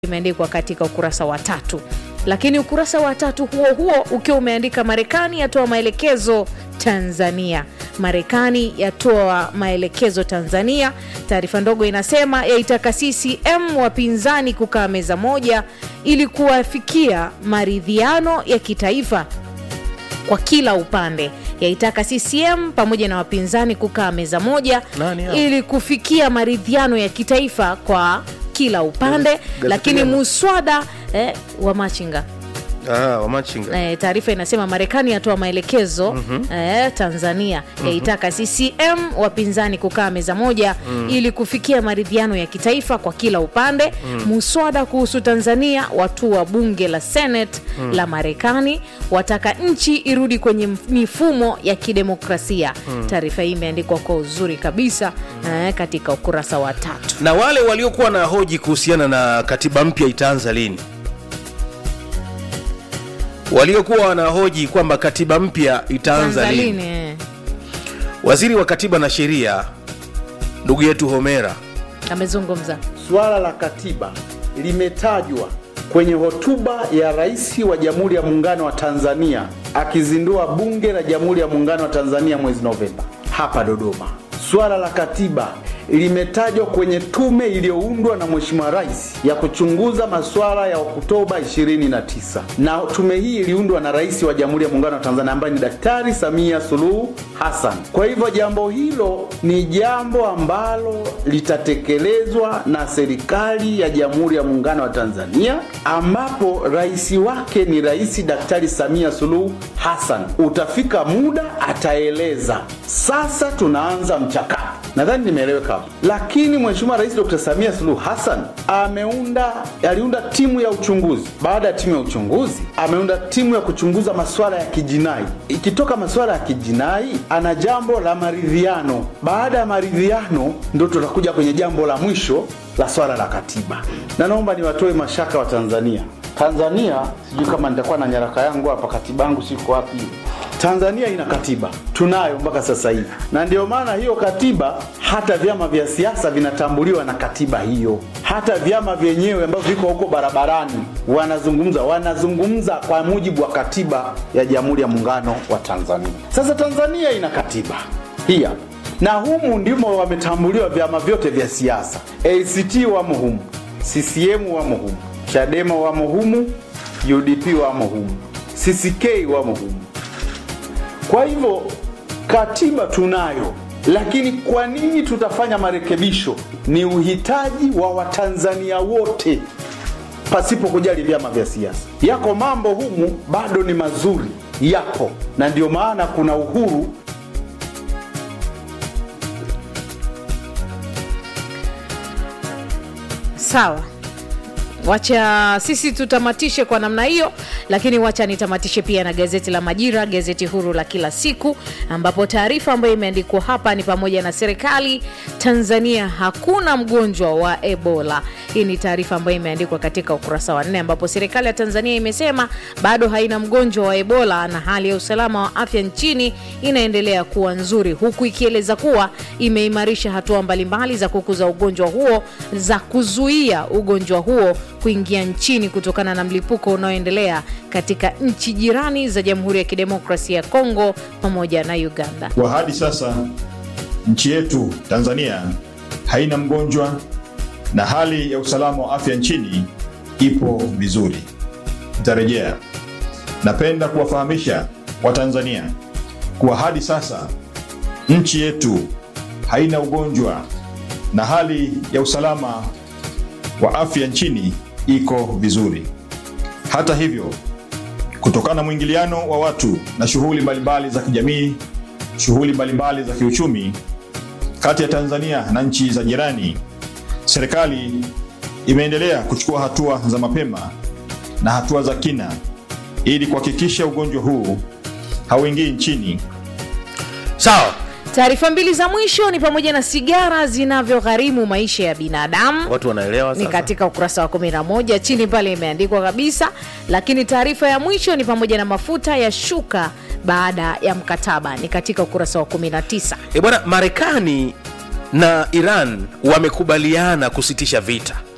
imeandikwa katika ukurasa wa tatu lakini ukurasa wa tatu huo huo ukiwa umeandika marekani yatoa maelekezo tanzania marekani yatoa maelekezo tanzania taarifa ndogo inasema yaitaka ccm wapinzani kukaa meza moja ili kuwafikia maridhiano ya kitaifa kwa kila upande yaitaka ccm pamoja na wapinzani kukaa meza moja Nani hao? ili kufikia maridhiano ya kitaifa kwa kila upande Gazeti lakini gani? muswada eh, wa machinga Ah, wamachinga eh, taarifa inasema marekani yatoa maelekezo mm-hmm. eh, tanzania mm-hmm. yaitaka ccm wapinzani kukaa meza moja mm. ili kufikia maridhiano ya kitaifa kwa kila upande mm. muswada kuhusu tanzania watu wa bunge la senate mm. la marekani wataka nchi irudi kwenye mf- mifumo ya kidemokrasia mm. taarifa hii imeandikwa kwa uzuri kabisa eh, katika ukurasa wa tatu na wale waliokuwa na hoji kuhusiana na katiba mpya itaanza lini waliokuwa wanahoji kwamba katiba mpya itaanza lini Tanzania, eh, waziri wa katiba na sheria ndugu yetu homera amezungumza Suala la katiba limetajwa kwenye hotuba ya Rais wa Jamhuri ya Muungano wa Tanzania akizindua Bunge la Jamhuri ya Muungano wa Tanzania mwezi Novemba hapa Dodoma. Suala la katiba limetajwa kwenye tume iliyoundwa na Mheshimiwa Rais ya kuchunguza masuala ya Oktoba 29 na tume hii iliundwa na Rais wa Jamhuri ya Muungano wa Tanzania ambaye ni Daktari Samia Suluhu Hassan. Kwa hivyo jambo hilo ni jambo ambalo litatekelezwa na serikali ya Jamhuri ya Muungano wa Tanzania ambapo rais wake ni Rais Daktari Samia Suluhu Hassan. Utafika muda ataeleza. Sasa tunaanza mchakato. Nadhani nimeeleweka hapo. Lakini Mheshimiwa Rais Dr. Samia Suluhu Hassan ameunda aliunda timu ya uchunguzi. Baada ya timu ya uchunguzi, ameunda timu ya kuchunguza masuala ya kijinai. Ikitoka masuala ya kijinai, ana jambo la maridhiano. Baada ya maridhiano, ndo tutakuja kwenye jambo la mwisho la swala la katiba. Na naomba niwatoe mashaka wa Tanzania. Tanzania, sijui kama nitakuwa na nyaraka yangu hapa, katiba yangu siko wapi. Tanzania ina katiba, tunayo mpaka sasa hivi, na ndio maana hiyo katiba, hata vyama vya siasa vinatambuliwa na katiba hiyo. Hata vyama vyenyewe ambavyo viko huko barabarani wanazungumza, wanazungumza kwa mujibu wa katiba ya Jamhuri ya Muungano wa Tanzania. Sasa Tanzania ina katiba hii hapa, na humu ndimo wametambuliwa vyama vyote vya siasa. ACT wamo humu, CCM wamo humu, Chadema wamo humu, UDP wamo humu, CCK wamo humu. Kwa hivyo katiba tunayo, lakini kwa nini tutafanya marekebisho? Ni uhitaji wa Watanzania wote pasipo kujali vyama vya siasa. Yako mambo humu bado ni mazuri, yapo, na ndio maana kuna uhuru sawa wacha sisi tutamatishe kwa namna hiyo lakini wacha nitamatishe pia na gazeti la majira gazeti huru la kila siku ambapo taarifa ambayo imeandikwa hapa ni pamoja na serikali tanzania hakuna mgonjwa wa ebola hii ni taarifa ambayo imeandikwa katika ukurasa wa nne ambapo serikali ya tanzania imesema bado haina mgonjwa wa ebola na hali ya usalama wa afya nchini inaendelea kuwa nzuri huku ikieleza kuwa imeimarisha hatua mbalimbali za kukuza ugonjwa huo za kuzuia ugonjwa huo kuingia nchini kutokana na mlipuko unaoendelea katika nchi jirani za jamhuri ya kidemokrasia ya kongo pamoja na uganda Kwa hadi sasa nchi yetu Tanzania haina mgonjwa na hali ya usalama wa afya nchini ipo vizuri. Nitarejea. Napenda kuwafahamisha Watanzania kuwa hadi sasa nchi yetu haina ugonjwa na hali ya usalama wa afya nchini iko vizuri. Hata hivyo, kutokana na mwingiliano wa watu na shughuli mbalimbali za kijamii, shughuli mbalimbali za kiuchumi kati ya Tanzania na nchi za jirani, serikali imeendelea kuchukua hatua za mapema na hatua za kina ili kuhakikisha ugonjwa huu hauingii nchini sawa taarifa mbili za mwisho ni pamoja na sigara zinavyogharimu maisha ya binadamu watu wanaelewa ni sasa katika ukurasa wa 11 chini pale imeandikwa kabisa lakini taarifa ya mwisho ni pamoja na mafuta ya shuka baada ya mkataba ni katika ukurasa wa 19 e bwana marekani na iran wamekubaliana kusitisha vita